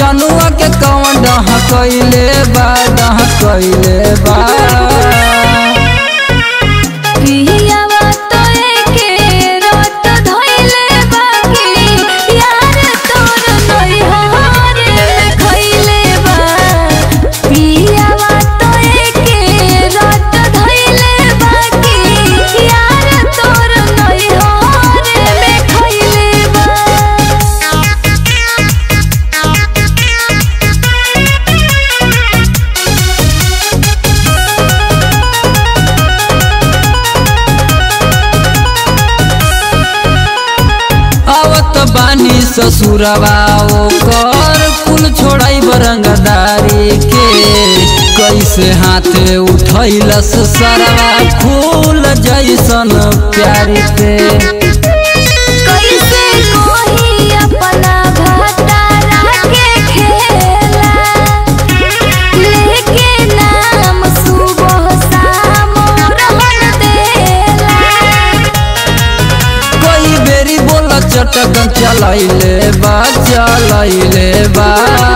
मजनुआ के कौन डह कैले बा डह कैले बा पियावा तो एके रात धइले बाकी यार तोर नैहर में खइले बा पियावा तो एके रात धइले बाकी यार तोर नैहर में खइले बा आवत बानी ससुरवा ओकर कुल छोड़ाई बरंगदारी के कैसे हाथे उठैलस सरवा फूल जैसन प्यारी के कैसे कोही अपना भतारा के खेला लेके नाम सुबह शाम रहन देला कोई बेरी बोला चटक चलैले बा चलैले बा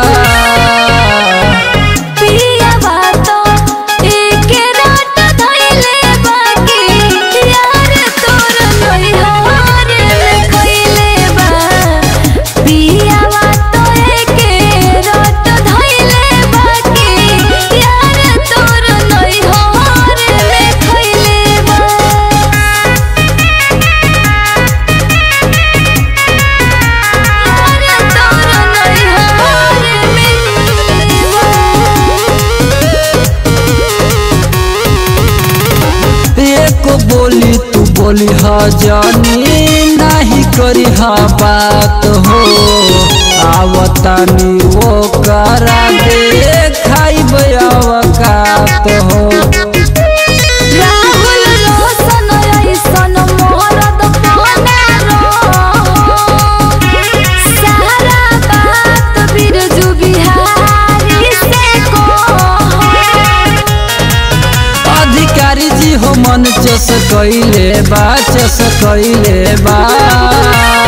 पियावा तो एके रात धइले बाकी यार तोर नैहर में खइले बा पियावा तो एके रात धइले बाकी यार तोर नैहर में खइले बा यार तोर नैहर एक बोली तू बोली हा जानी नहीं करी हा बात हो आवतानी वो करा दे खाई अवकात हो राहुल रोशन ऐसन मोहरत पहना रहो सारा बात बिरजू बिहारी से कहो अधिकारी जी हो मन चस कैले बा चस कैले बा